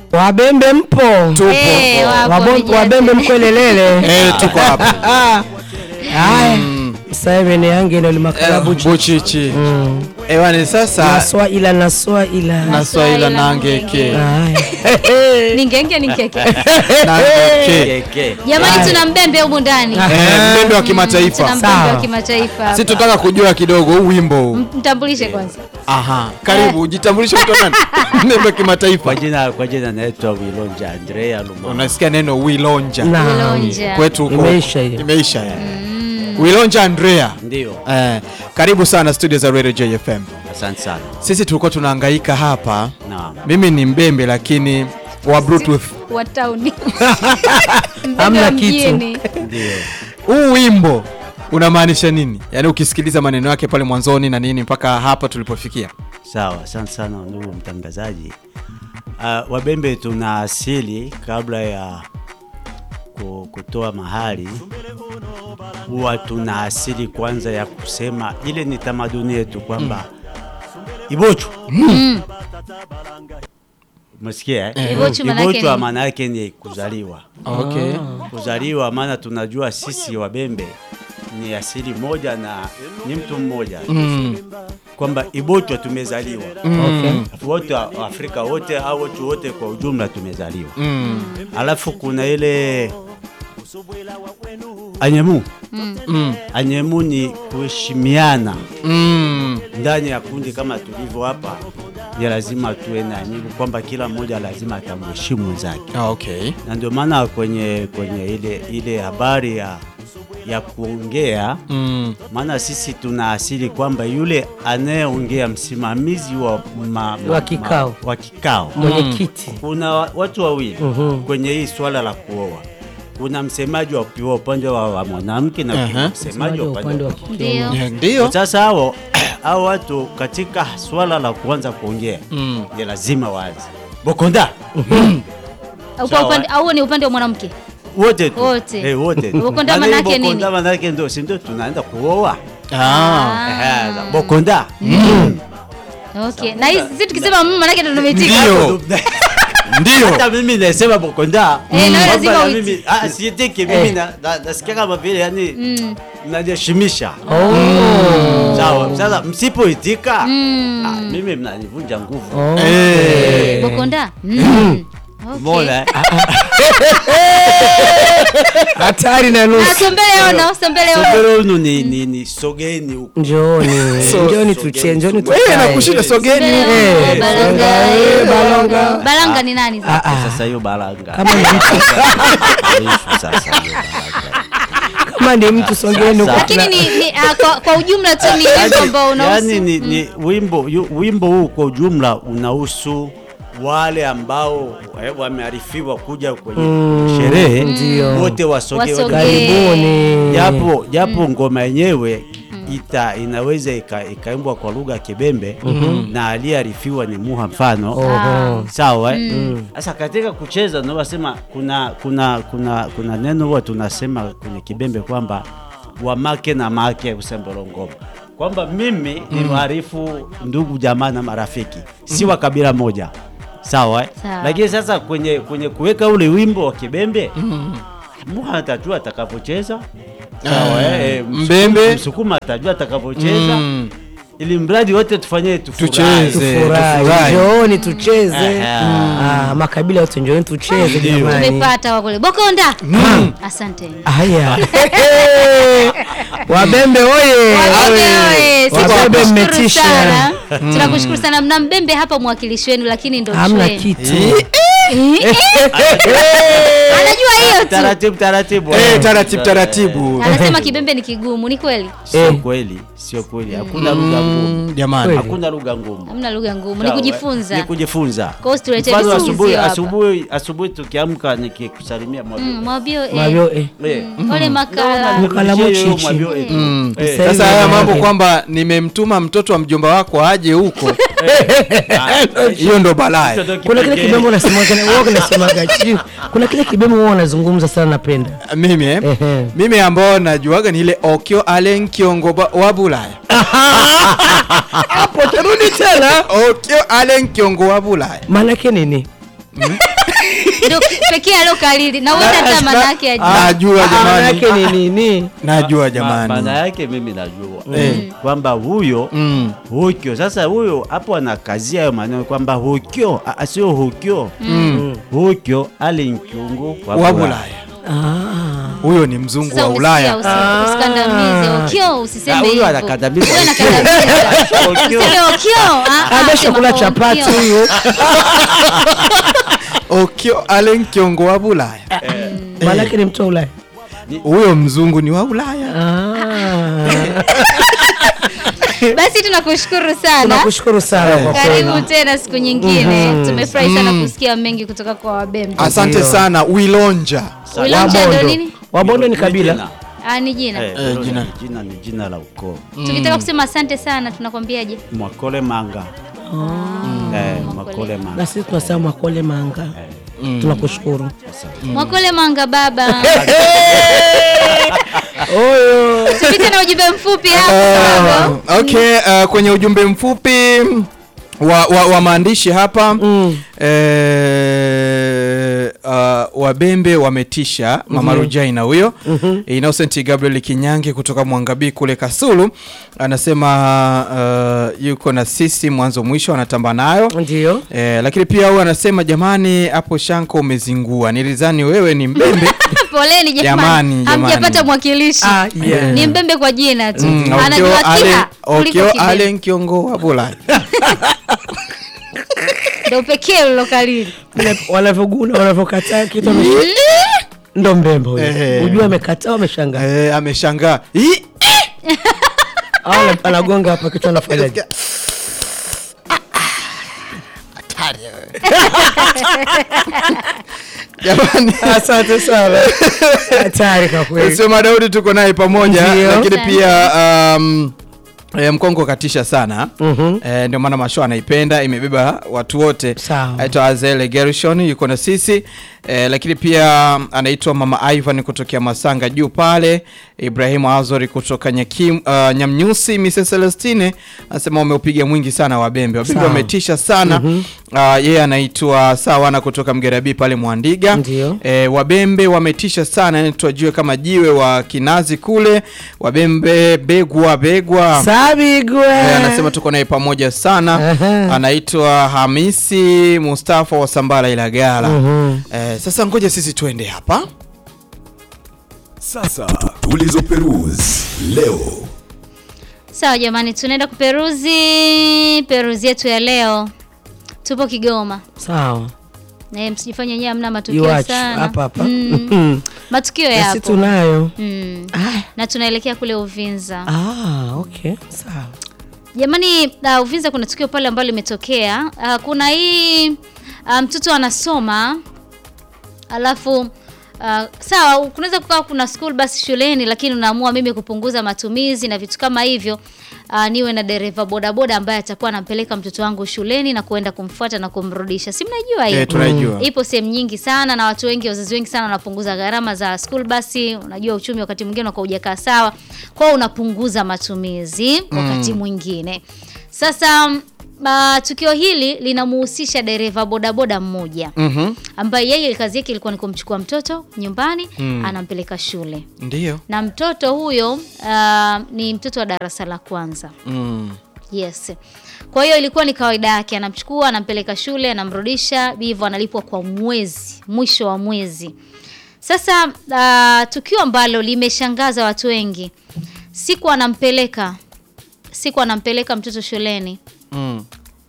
Wabembe mpo? Tupo. Eh, wapo, Wabo- vijana. Wabembe mkwelelele. Eh, tuko hapa. Haya. Simon yange ndio limakala buchi. Buchichi. Mm. Ewane sasa Naswa ila naswa ila. naswaila nangeke. Haya. ningenge nikeke Nangeke. jamani tuna mbembe humu ndani Eh, mbembe wa tuna kimataifa. mbembe Sawa. wa kimataifa Si tutaka kujua kidogo huu wimbo huu. M- mtambulishe kwanza Aha, karibu jitambulishe mtu nani? Mbembe wa kimataifa. Kwa jina kwa jina naitwa Wilonja Andrea Luma. Unasikia neno Wilonja. Na. Wilonja. Kwetu huko. Imeisha hiyo. Imeisha ya. Wilonja Andrea. Ndio. Eh, karibu sana studio za Radio JFM. Asante sana. Sisi tulikuwa tunahangaika hapa. Naam. Mimi ni mbembe lakini wa Bluetooth. wa tauni mbembe Hamna wa kitu. mjini Ndio. Huu wimbo unamaanisha nini? Yaani ukisikiliza maneno yake pale mwanzoni na nini mpaka hapa tulipofikia. Sawa, asante sana ndugu mtangazaji. Uh, Wabembe tuna asili kabla ya ku- kutoa mahali huwa tuna asili kwanza ya kusema ile ni tamaduni yetu kwamba ibochu Umesikia eh? Ibochu maana yake Ibochu nini? maana yake ni kuzaliwa. Okay. Kuzaliwa maana tunajua sisi Wabembe ni asili moja na ni mtu mmoja Mm. kwamba Ibochwa tumezaliwa Okay. wote wa- Afrika wote au watu wote kwa ujumla tumezaliwa. Mm. Alafu kuna ile anyemu Mm. anyemu ni kuheshimiana Mm. ndani ya kundi kama tulivyo hapa, ni lazima tuwe na nyivu kwamba kila mmoja lazima atamheshimu mwenzake, Ah, Okay. na ndio maana kwenye kwenye ile ile habari ya ya kuongea Mm. maana sisi tuna asili kwamba yule anayeongea msimamizi wa, ma, ma, Wa kikao. ma, wa kikao Mwenyekiti. kuna wa- watu wawili Mhm. kwenye hii swala la kuoa. Kuna msemaji wa wa upande wa, wa mwanamke na kuna Aha. msemaji wa upande wa kike. ndio Yeah, Ndio. Sasa hao hao watu katika swala la kuanza kuongea Mm. ni lazima waanze bokonda Au kwa Sawa. upande au ni upande wa mwanamke wote tu Wote. eh, wote tu. Bokonda Maana manake nini? bokonda manake ndio si ndio tunaenda kuoa Ah. Eh, za- bokonda okay na hii sisi tukisema mmm manake ndo tumeitika Ndio. Ndio. hata mimi nasema bokonda Eh, na wewe Kwamba lazima na uiti. mimi ah, siitiki mimi na- na- nasikia kama vile yani Mm. najiheshimisha Oh. sawa sasa msipoitika Mm. ah, mimi mnanivunja nguvu Oh. Eh. bokonda Mm. Okay. Mbona, eh? Hatari na Ah, nusu. sombele ono sombele ono Sogero unu ni, ni, ni sogeni huku Njooni. So- Njooni tuchie, njooni Wewe tukae. nakushinda sogeni. Sombele ono, Eh, balanga eh, balanga. balanga ni nani sasa? Ah, ah. sasa hiyo balanga Kama ni mtu, Ishu sasa hiyo balanga. kama ni mtu songeni huko. lakini ni, ni ah, kwa, kwa ujumla tu ni wimbo ambao unahusu yani ni, ni wimbo yu, wimbo huu kwa ujumla unahusu wale ambao eh, wamearifiwa kuja kwenye sherehe ndio. wote wasogee Wasogee. Karibuni. japo japo ngoma yenyewe ita inaweza ika- ikaimbwa kwa lugha ya Kibembe na aliyearifiwa ni Muha mfano Oho. sawa eh? Sasa katika kucheza ndio wasema kuna kuna kuna kuna neno huwa tunasema kwenye Kibembe kwamba wamake na make usembelo ngoma kwamba mimi ni mwarifu ndugu jamaa na marafiki si wa kabila moja sawa eh? Sawa. lakini sasa kwenye kwenye kuweka ule wimbo wa Kibembe Muha atajua atakapocheza sawa eh? eh, Msukuma- Mbembe. Msukuma atajua atakapocheza Mm. ili mradi wote tufanye tufurahi. Tucheze. Tufurahi. tufurahi. Njooni tucheze. Aha. Ah, makabila yote njooni tucheze Ndio. jamani. tumepata wakule bokonda asante Haya. Wabembe oye. Wabembe oye, sisi Wabembe tunakushukuru mmetisha. sana. tunakushukuru sana mna mbembe hapa mwakilishi wenu lakini ndo Hamna trend. kitu. Eh, eh. anajua hiyo tu Taratibu taratibu. Eh, taratibu taratibu. anasema kibembe ni kigumu ni kweli Sio Eh. kweli, sio kweli. Hakuna lugha ngumu. Mm, Jamani. Kweli. Hakuna lugha ngumu. hamna lugha ngumu ni Sawa, Ni kujifunza kujifunza. Kwa hiyo tuletee Mfano vizuri asubuhi hapa. asubuhi asubuhi tukiamka nikikusalimia mwabio. Mm, mwabio eh. Mavyo eh. Eh. ole makala Makala mochichi. Mwabio, eh. Mm. Eh. Sasa Sasa haya hivi mambo manake- kwamba nimemtuma mtoto wa mjomba wako aje huko, hiyo ndo balaa. Hicho ndo Kuna kile kipekee. kibembe unasemaga wewe unasemaga chini. Kuna kile kibembe wewe unazungumza sana napenda. Mimi eh? Ehe. mimi ambao najuaga ni ile okyo alen kiongo ba- wa Bulaya. Hapo tarudi tena. Okyo alen kiongo wa Bulaya. Maana yake nini? ndio pekee alokalili na uenda hata maana yake ajui. najua maana jamani yake ni nini najua Ma- jamani maana yake mimi najua Eh. kwamba huyo Mm. hukyo sasa huyo hapo anakazia hayo maneno kwamba hukyo a- a- sio hukyo hukyo ali nkyungu wa wa Bulaya. Bulaya ah. huyo ni mzungu Sasa wa umesikia, Ulaya usi- usikandamize okio Ah, usiseme huyo hivyo anakandamiza Huyo Okio. anakandamiza Okio. useme okio ah, ah, ameshakula sema chapati okio. huyo okio alen kiongo wa Bulaya maana yake ni mtu wa Ulaya huyo mzungu ni wa Ulaya Ah. basi tunakushukuru sana tunakushukuru sana kwa kweli karibu tena siku nyingine tumefurahi sana kusikia mengi kutoka kwa wabembe asante Ndio. sana wilonja Wilonja ndo Wabondo. nini Wabondo ni kabila Jina. ah, ni jina Eh, Eh, hilo jina. ni jina ni jina la ukoo tukitaka kusema asante sana tunakwambiaje mwakole manga Eh, mwakole na manga sisi tunasema mwakole manga tunakushukuru mwakole manga baba oyo tupite na ujumbe mfupi hapa Uh, okay uh, kwenye ujumbe mfupi wa, wa, wa maandishi hapa Mm. eh, uh, wabembe wametisha mama Rujaina huyo Innocent Gabriel Kinyange kutoka Mwangabii kule Kasulu anasema uh, yuko na sisi mwanzo mwisho anatamba nayo ndio Eh, lakini pia huyu anasema jamani, hapo Shanko umezingua, nilizani wewe ni mbembe. poleni Jamani, jamani jamani. hamjapata mwakilishi Ah, yeah. ni mbembe kwa jina tu Mm, anajua Okio Ale- kila kuliko Okio kibembe Ale Nkiongo wa Bulaya. ndo pekee ulilokalili Vile wanavyoguna wanavyokataa kitu amesha- ndo mbembe huyo Eh. ujua amekataa ameshangaa Eh, ameshangaa. Ih, Au ana- anagonga hapa kichwa anafanyaje Jamani. asante sana hatari kwa kweli Sema Daudi tuko naye pamoja Ndio. lakini Asante. pia um, E, mkongo katisha sana Mhm. e, ndio maana masho anaipenda imebeba watu wote Sawa. aitwa Azele Gershon yuko na sisi e, lakini pia anaitwa mama Ivan kutokea Masanga juu pale Ibrahimu Azori kutoka Nyakim, uh, Nyamnyusi Mrs Celestine anasema wameupiga mwingi sana wabembe wabembe Sawa. wametisha sana uh, yeye anaitwa Sawana kutoka Mgerabi pale Mwandiga Ndio. e, wabembe wametisha sana yani tuwajue kama jiwe wa kinazi kule wabembe begwa begwa sabigwe Eh, anasema tuko naye pamoja sana Aha. anaitwa Hamisi Mustafa wa Sambala Ilagala Mhm. eh, sasa ngoja sisi tuende hapa Sasa tulizoperuzi leo. sawa jamani tunaenda kuperuzi peruzi yetu ya leo tupo kigoma sawa Eh, msijifanye nyewe hamna matukio iwachi sana hapa hapa Mm, matukio nasi yapo tunayo mm. Ah, na tunaelekea kule uvinza ah, okay sawa jamani uh, uvinza kuna tukio pale ambalo limetokea uh, kuna hii uh, mtoto anasoma alafu uh, sawa kunaweza kukawa kuna school basi shuleni lakini unaamua mimi kupunguza matumizi na vitu kama hivyo uh, niwe na dereva bodaboda ambaye atakuwa anampeleka mtoto wangu shuleni na kuenda kumfuata na kumrudisha si mnajua hiyo eh, tunaijua ipo sehemu nyingi sana na watu wengi wazazi wengi sana wanapunguza gharama za school basi unajua uchumi wakati mwingine unakuwa hujakaa sawa kwao unapunguza matumizi wakati mwingine sasa mm, Uh, tukio hili linamuhusisha dereva bodaboda mmoja Mhm. ambaye yeye kazi yake ilikuwa ni kumchukua mtoto nyumbani anampeleka shule ndio na mtoto huyo uh, ni mtoto wa darasa la kwanza mm. yes kwa hiyo ilikuwa ni kawaida yake anamchukua anampeleka shule anamrudisha hivyo analipwa kwa mwezi mwisho wa mwezi sasa uh, tukio ambalo limeshangaza watu wengi siku anampeleka siku anampeleka mtoto shuleni Mm.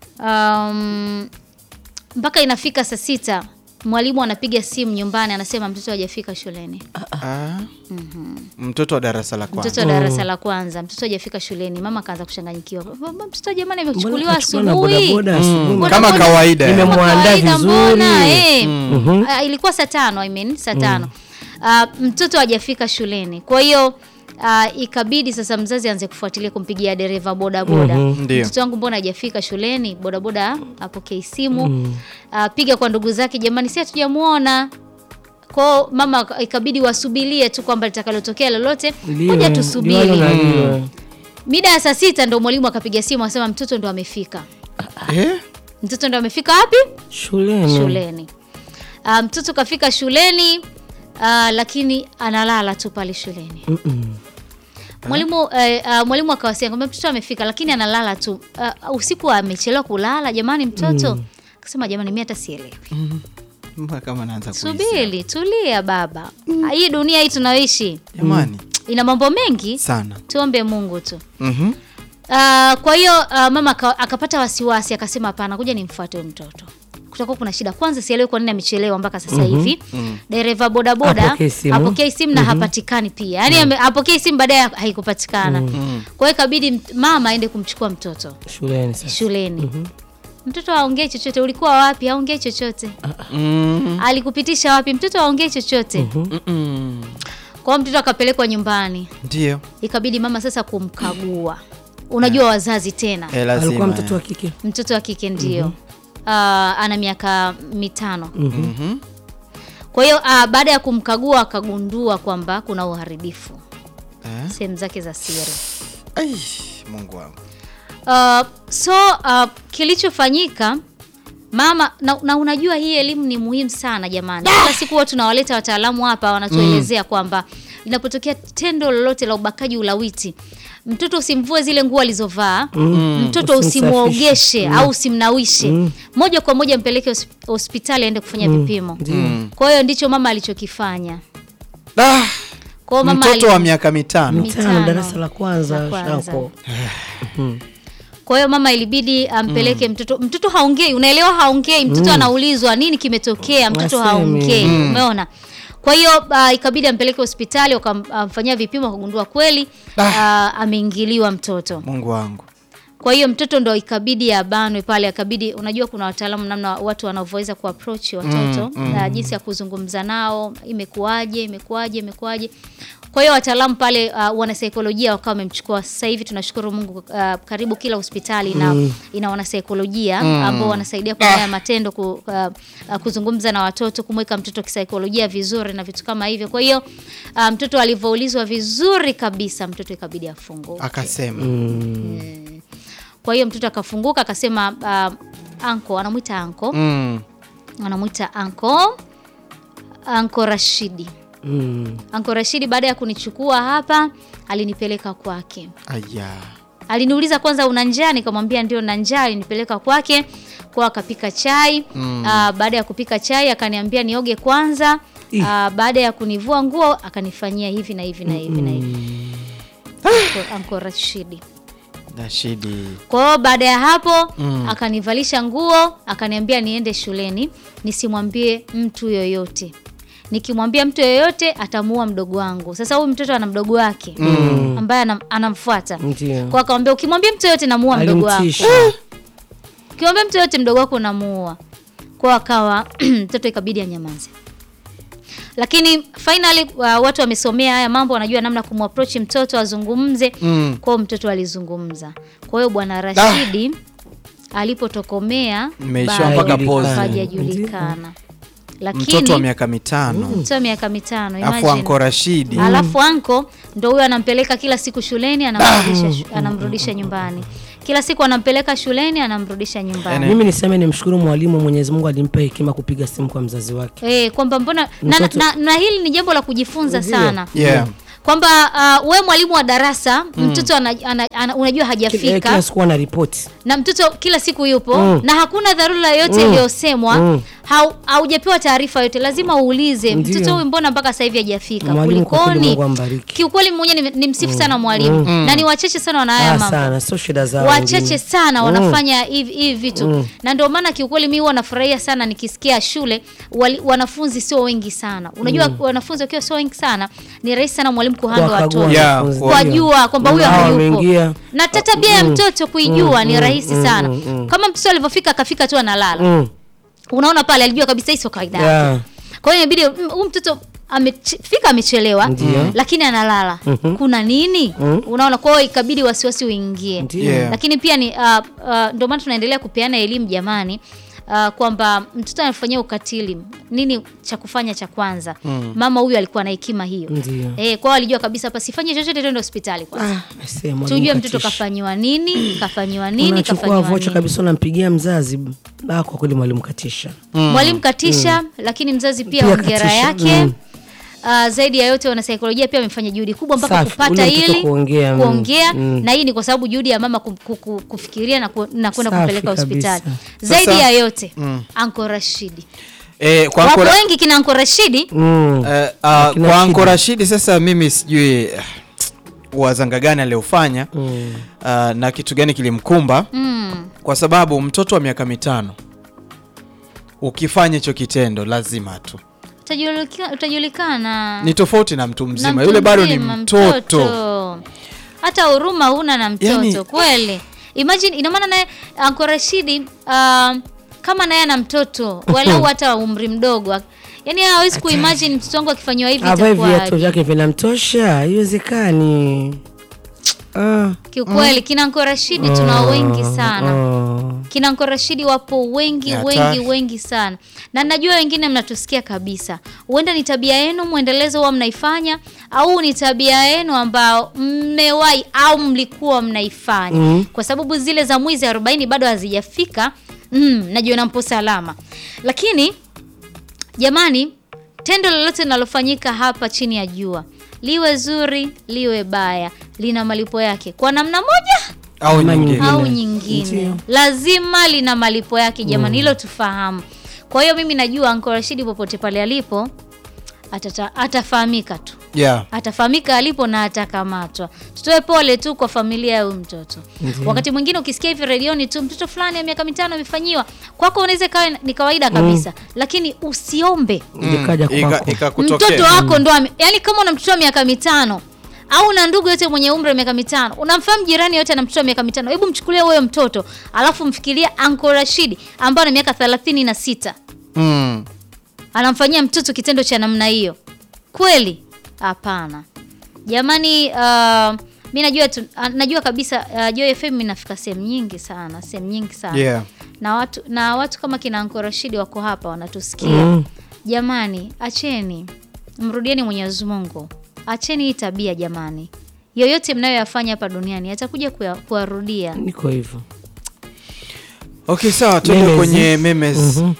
um, mpaka inafika saa sita mwalimu anapiga simu nyumbani anasema mtoto hajafika shuleni Ah. mtoto wa darasa la kwanza mtoto wa darasa la kwanza mtoto hajafika shuleni mama akaanza kuchanganyikiwa "Mama, mtoto jamani Mbona amechukuliwa kachukua na asubuhi bodaboda asubuhi? Boda- kama boda- kawaida Nime- Kama Nimemwandaa kawaida vizuri. mbona, eh. Ah, ilikuwa saa tano I mean, saa tano Ah, mtoto hajafika shuleni kwa hiyo ah, ikabidi sasa mzazi aanze kufuatilia kumpigia dereva bodaboda Ndio. mtoto wangu mbona hajafika shuleni bodaboda apokei simu Ah, piga kwa ndugu zake jamani si hatujamuona kwao mama ikabidi wasubirie tu kwamba litakalotokea lolote Liwe, moja liwalo tusubiri na liwe. mida ya saa sita ndo mwalimu akapiga simu asema mtoto ndo amefika eh? mtoto ndo amefika wapi shuleni shuleni Ah, mtoto kafika shuleni ah, lakini analala tu pale shuleni mwalimu eh, ah, mwalimu akawasiliana kwamba mtoto amefika lakini analala tu Ah, usiku amechelewa kulala jamani mtoto akasema jamani mi hata sielewi Mbona kama naanza kuhisi. subiri tulia baba hii dunia hii tunayoishi Jamani, ina mambo mengi sana. tuombe mungu tu Mhm. Ah, kwa hiyo ah, mama aka- akapata wasiwasi akasema hapana kuja nimfuate huyu mtoto kutakuwa kuna shida kwanza sielewi kwa nini amechelewa mpaka sasa hivi dereva bodaboda Apokee simu. apokee simu na hapatikani pia yaani ame- apokee simu baadaye haikupatikana kwa hiyo ikabidi mt- mama aende kumchukua mtoto shuleni sasa shuleni mtoto aongee chochote ulikuwa wapi aongee chochote Mm. alikupitisha wapi mtoto aongee chochote Mm-mm. kwa hiyo mtoto akapelekwa nyumbani Ndio. ikabidi mama sasa kumkagua unajua wazazi tena Eh, lazima. alikuwa mtoto wa kike mtoto wa kike ndio Ah, ana miaka mitano Mhm. kwa hiyo ah, baada ya kumkagua akagundua kwamba kuna uharibifu Eh? sehemu zake za siri Ai, Mungu wangu. Uh, so uh, kilichofanyika mama na, na unajua hii elimu ni muhimu sana jamani kila siku huwa tunawaleta wataalamu hapa wanatuelezea kwamba linapotokea tendo lolote la ubakaji ulawiti mtoto usimvue zile nguo alizovaa mtoto Usimsafishe. usimwogeshe au usimnawishe moja kwa moja mpeleke hos- hospitali aende kufanya vipimo kwa hiyo ndicho mama alichokifanya Ah, kwa hiyo mama mtoto ali- wa miaka mitano. Mitano. mitano darasa la kwanza La kwanza. shako kwa hiyo mama ilibidi ampeleke mtoto mtoto haongei unaelewa haongei mtoto anaulizwa nini kimetokea mtoto Wasemi. haongei umeona kwa hiyo uh, ikabidi ampeleke hospitali wakamfanyia vipimo wakagundua kweli uh, ameingiliwa mtoto Mungu wangu. kwa hiyo mtoto ndo ikabidi abanwe pale akabidi unajua kuna wataalamu namna watu wanavyoweza kuapproach watoto na jinsi ya kuzungumza nao imekuwaje imekuwaje imekuwaje kwa hiyo wataalamu pale uh, wanasaikolojia wakawa wamemchukua sasa hivi tunashukuru mungu uh, karibu kila hospitali ina, ina wanasaikolojia ambao wanasaidia kwa haya matendo ku, uh, uh, kuzungumza na watoto kumweka mtoto kisaikolojia vizuri na vitu kama hivyo kwa hiyo uh, mtoto alivyoulizwa vizuri kabisa mtoto ikabidi afunguke Akasema. kwa hiyo mtoto akafunguka akasema uh, anko anamwita anko Mm. anamwita anko anko Rashidi mm. anko Rashidi baada ya kunichukua hapa alinipeleka kwake Aya. aliniuliza kwanza una njaa nikamwambia ndio na njaa alinipeleka kwake kwa akapika chai mm. baada ya kupika chai akaniambia nioge kwanza Ih. Aa, baada ya kunivua nguo akanifanyia hivi na hivi na hivi na hivi Anko- anko Rashidi Rashidi. kwa hiyo baada ya hapo akanivalisha nguo akaniambia niende shuleni nisimwambie mtu yoyote nikimwambia mtu yoyote atamuua mdogo wangu sasa huyu mtoto ana mdogo wake ambaye anam, anamfuata Ndio. kwa akamwambia ukimwambia mtu yoyote namuua mdogo wako alimtisha ukimwambia mtu yoyote mdogo wako unamuua kwa akawa mtoto ikabidi anyamaze lakini finally uh, watu wamesomea haya mambo wanajua namna kumapproach mtoto azungumze Mm. kwao mtoto alizungumza kwa hiyo bwana rashidi alipotokomea Imeishiwa bado mpaka Hajulikani. pozi. hajajulikana lakini Mtoto wa miaka mitano. mtoto wa miaka mitano Afu imagine. anko Rashidi. alafu anko ndo huyo anampeleka kila siku shuleni anamrudisha, shu- anamrudisha nyumbani kila siku anampeleka shuleni anamrudisha nyumbani mimi niseme nimshukuru mwalimu mwenyezi mungu alimpa hekima kupiga simu kwa mzazi wake Eh, kwamba mbona na, Mtoto- na, na hili ni jambo la kujifunza Ndio. sana Yeah. kwamba uh, we mwalimu wa darasa mtoto ana, ana, ana, unajua Kila- eh, hajafika kila siku ana ripoti na mtoto kila siku yupo Mm. na hakuna dharura yoyote iliyosemwa Mm. hau- haujapewa taarifa yote lazima uulize Ndio. mtoto huyu mbona mpaka sasa hivi hajafika Mwalimu kwa kweli kulikoni Mungu ambariki. kiukweli mmoja ni, ni msifu sana mwalimu na ni wachache sana wana haya Ah, mambo sana sio shida zao wachache wengine. sana wanafanya hivi hivi vitu na ndio maana kiukweli mi huwa nafurahia sana nikisikia shule wali, wanafunzi sio wengi sana unajua wanafunzi wakiwa sio wengi sana ni rahisi sana mwalimu kuhanga Kuwakagua watoto Yeah, wanafunzi. kwa- kuwajua kwamba huyo Hawa hayupo wameingia. na hata tabia ya mtoto kuijua ni rahisi sana kama mtoto alivyofika akafika tu analala Mm. unaona pale alijua kabisa hii sio kawaida yake Yeah. kwa hiyo inabidi mm, huyu mtoto amefika amechelewa Ndio. lakini analala kuna nini unaona kwa hiyo ikabidi wasiwasi uingie Ndio. Yeah. lakini pia ni uh, uh, ndio maana tunaendelea kupeana elimu jamani uh, kwamba mtoto anafanyia ukatili nini cha kufanya cha kwanza mama huyu alikuwa na hekima hiyo Ndio. eh, kwao alijua kabisa hapa sifanye chochote twende hospitali kwanza Ah, aisee, mwalimu tujue mtoto katisha. kafanyiwa nini kafanyiwa nini unachukua kafanyiwa vocha nini kabisa unampigia mzazi ah, kwa kweli mwalimu katisha mwalimu katisha lakini mzazi pia Pia ongera katisha, yake mm. Uh, zaidi ya yote wanasaikolojia pia wamefanya juhudi kubwa mpaka Safi, kupata ule mtoto ili kuongea, mm, kuongea mm. na hii ni kwa sababu juhudi ya mama ku, ku, ku, kufikiria na, ku, na kwenda Safi kumpeleka hospitali kabisa. zaidi Sasa- ya yote Anko Rashidi Eh, kwa wapo Anko Ra- wengi kina Anko Rashidi mm. eh, ah, Akina kwa Anko Shida. Rashidi sasa mimi sijui eh, wazanga gani aliofanya Mm. ah, na kitu gani kilimkumba mm. kwa sababu mtoto wa miaka mitano ukifanya hicho kitendo lazima tu Utajulika- utajulikana ni tofauti na mtu Na mzima mtu yule bado ni mzima, mtoto, hata huruma huna na mtoto Yani- kweli imagine ina maana naye Anko Rashidi uh, kama naye ana mtoto walau hata umri mdogo yani hawezi kuimagine mtoto wangu akifanyiwa hivi avae viatu itakuwaje vyake vinamtosha haiwezekani ah. kiukweli kina Anko Rashidi tuna wengi sana ah. kina Anko Rashidi wapo wengi Ni wengi hatari. wengi sana, na najua wengine mnatusikia kabisa. Huenda ni tabia yenu mwendelezo huwa mnaifanya, au ni tabia yenu ambao mmewahi au mlikuwa mnaifanya Mm. kwa sababu zile za mwizi 40 bado hazijafika. Mm, najiona mpo salama, lakini jamani, tendo lolote linalofanyika hapa chini ya jua, liwe zuri liwe baya, lina malipo yake kwa namna moja au Ama nyingine au Ndio. nyingine lazima lina malipo yake jamani hilo tufahamu kwa hiyo mimi najua Anko Rashidi popote pale alipo atata, atafahamika tu yeah. atafahamika alipo na atakamatwa tutoe pole tu kwa familia ya huyu mtoto wakati mwingine ukisikia hivi redioni tu mtoto fulani ya miaka mitano amefanyiwa kwako unaweza ikawa ni kawaida kabisa lakini usiombe Ikaja Ika- kwako. ikakutokea. mtoto wako ndo ame- yani kama una mtoto wa miaka mitano au una ndugu yote mwenye umri wa miaka mitano unamfahamu jirani yote ana mtoto wa miaka mitano hebu mchukulie huyo mtoto alafu mfikiria Anko Rashidi ambaye ana miaka thelathini na sita mm. anamfanyia mtoto kitendo cha namna hiyo kweli hapana jamani uh, mi najua tu, uh, najua kabisa uh, Joy FM inafika sehemu nyingi sana sehemu nyingi sana Yeah. na watu na watu kama kina Anko Rashidi wako hapa wanatusikia Mm. jamani acheni mrudieni mwenyezi mungu acheni hii tabia jamani yoyote mnayoyafanya hapa duniani atakuja kuya- kuwarudia niko hivyo okay sawa tuende Memes. kwenye memes Mhm.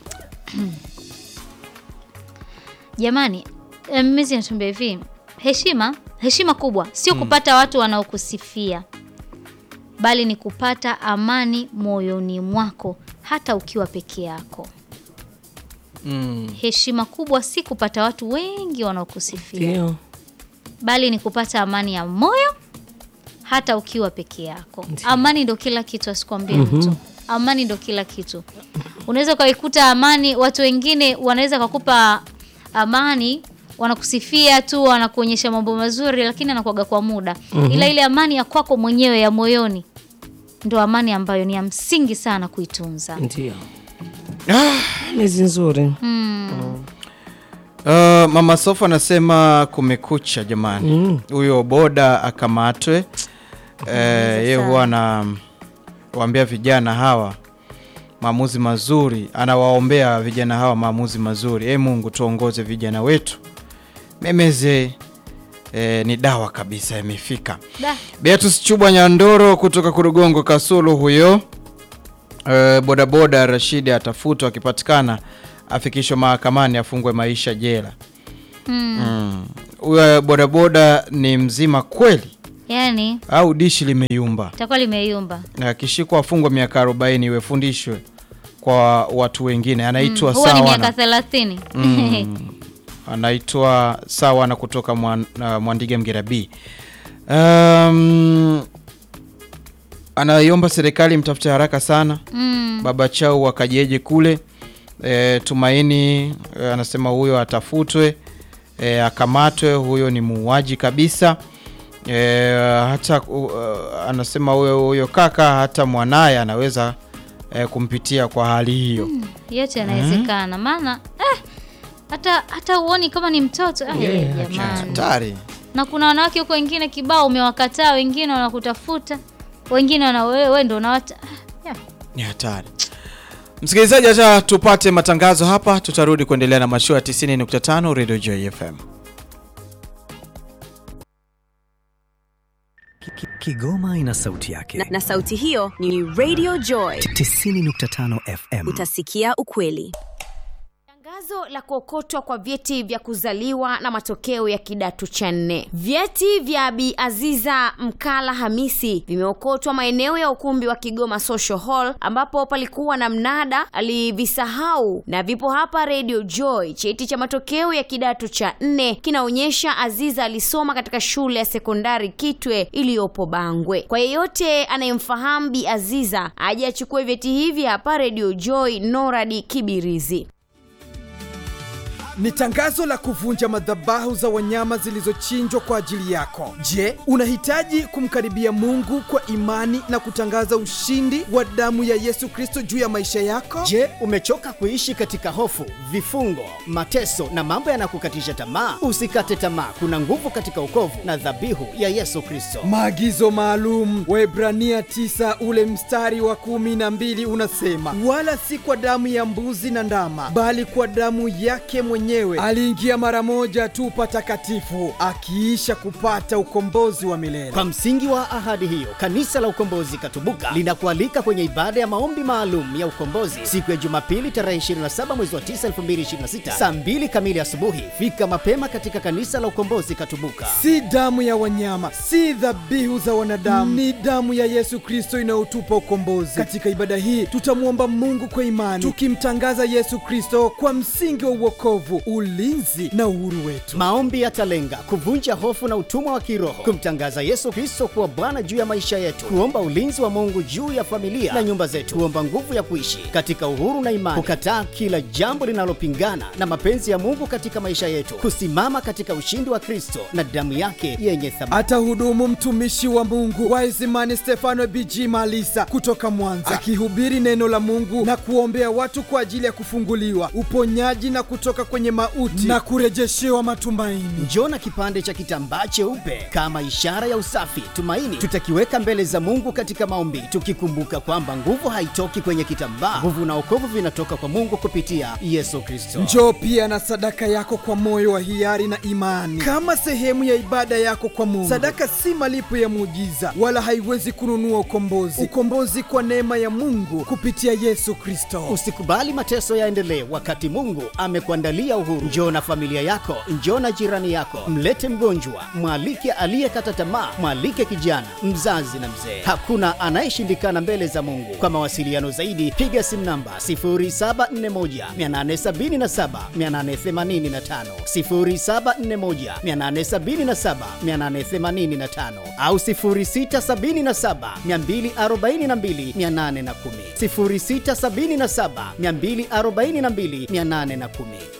jamani eh, mimi natuambia hivi heshima heshima kubwa sio kupata watu wanaokusifia bali ni kupata amani moyoni mwako hata ukiwa peke yako Mm. heshima kubwa si kupata watu wengi wanaokusifia ndio bali ni kupata amani ya moyo hata ukiwa peke yako. Amani ndo kila kitu, asikwambie mtu. Amani ndo kila kitu. Unaweza ukaikuta amani, watu wengine wanaweza kakupa amani, wanakusifia tu, wanakuonyesha mambo mazuri, lakini anakuaga kwa muda. Ila ile amani ya kwako mwenyewe ya moyoni ndo amani ambayo ni ya msingi sana kuitunza. ndio mezi nzuri Uh, mama Sofa anasema kumekucha jamani, huyo boda akamatwe. Uh, ye sana. huwa anawaambia vijana hawa maamuzi mazuri, anawaombea vijana hawa maamuzi mazuri. E Mungu, tuongoze vijana wetu. Memeze eh, ni dawa kabisa, imefika. Da. Beatus Chubwa Nyandoro kutoka Kurugongo Kasulu huyo. Eh, bodaboda Rashidi atafutwa, akipatikana afikishwe mahakamani afungwe maisha jela. Mm. Huyo bodaboda ni mzima kweli Yaani au dishi limeyumba? itakuwa limeyumba. Na akishikwa afungwe miaka 40 iwe fundishwe kwa watu wengine. Anaitwa Huwa ni miaka sawa thelathini. anaitwa sawa na kutoka Mwan- uh, Mwandige Mgera B. Um, anaiomba serikali mtafute haraka sana Mm. baba chao wakajeje kule e, Tumaini e, anasema huyo atafutwe e, akamatwe, huyo ni muuaji kabisa e, hata uh, anasema huyo huyo kaka hata mwanaye anaweza e, kumpitia kwa hali hiyo yote yanawezekana maana eh, hata hata uoni kama ni mtoto ah, Yeah, jamani hatari. na kuna wanawake huko wengine kibao umewakataa wengine wanakutafuta wengine wana wewe wewe ndio unawata ah, yeah. ni hatari. Msikilizaji, acha tupate matangazo hapa, tutarudi kuendelea na mashua ya 90.5 Radio Joy FM. Ki- Kigoma ina sauti yake na, na sauti hiyo ni Radio Joy. 90.5 FM. Utasikia ukweli. Tangazo la kuokotwa kwa vyeti vya kuzaliwa na matokeo ya kidato cha nne. Vyeti vya Bi Aziza Mkala Hamisi vimeokotwa maeneo ya ukumbi wa Kigoma Social Hall ambapo palikuwa na mnada, alivisahau na vipo hapa Radio Joy. Cheti cha matokeo ya kidato cha nne kinaonyesha Aziza alisoma katika shule ya sekondari Kitwe iliyopo Bangwe. Kwa yeyote anayemfahamu Bi Aziza aje achukue vyeti hivi hapa Radio Joy Noradi Kibirizi. ni tangazo la kuvunja madhabahu za wanyama zilizochinjwa kwa ajili yako. Je, unahitaji kumkaribia Mungu kwa imani na kutangaza ushindi wa damu ya Yesu Kristo juu ya maisha yako? Je, umechoka kuishi katika hofu, vifungo, mateso na mambo yanakukatisha tamaa? Usikate tamaa, kuna nguvu katika ukovu na dhabihu ya Yesu Kristo. Maagizo maalum Waebrania 9 ule mstari wa kumi na mbili unasema, wala si kwa damu ya mbuzi na ndama, bali kwa damu yake mwenyewe aliingia mara moja tu patakatifu, akiisha kupata ukombozi wa milele. Kwa msingi wa ahadi hiyo, kanisa la Ukombozi Katubuka linakualika kwenye ibada ya maombi maalum ya ukombozi siku ya Jumapili tarehe 27 mwezi wa 9 2026 saa 2 kamili asubuhi. Fika mapema katika kanisa la Ukombozi Katubuka. si damu ya wanyama, si dhabihu za wanadamu, ni damu ya Yesu Kristo inayotupa ukombozi. Katika ibada hii tutamwomba Mungu kwa imani, tukimtangaza Yesu Kristo kwa msingi wa uokovu, ulinzi na uhuru wetu. Maombi yatalenga kuvunja hofu na utumwa wa kiroho, kumtangaza Yesu Kristo kuwa Bwana juu ya maisha yetu, kuomba ulinzi wa Mungu juu ya familia na nyumba zetu, kuomba nguvu ya kuishi katika uhuru na imani, kukataa kila jambo linalopingana na mapenzi ya Mungu katika maisha yetu, kusimama katika ushindi wa Kristo na damu yake yenye thamani. Atahudumu mtumishi wa Mungu Waisimani Stefano BG Malisa kutoka Mwanza, akihubiri neno la Mungu na kuombea watu kwa ajili ya kufunguliwa, uponyaji na kutoka kwenye mauti na kurejeshewa matumaini. Njoo na kipande cha kitambaa cheupe kama ishara ya usafi, tumaini. Tutakiweka mbele za Mungu katika maombi, tukikumbuka kwamba nguvu haitoki kwenye kitambaa. Nguvu na wokovu vinatoka kwa Mungu kupitia Yesu Kristo. Njoo pia na sadaka yako kwa moyo wa hiari na imani, kama sehemu ya ibada yako kwa Mungu. Sadaka si malipo ya muujiza, wala haiwezi kununua ukombozi. Ukombozi kwa neema ya Mungu kupitia Yesu Kristo. Usikubali mateso yaendelee wakati Mungu amekuandalia uhuru. Njoo na familia yako, njoo na jirani yako, mlete mgonjwa, mwalike aliyekata tamaa, mwalike kijana, mzazi na mzee. Hakuna anayeshindikana mbele za Mungu. Kwa mawasiliano zaidi, piga simu namba 0741 877 885, 0741 877 885 au 0677 242 810, 0677 242 810.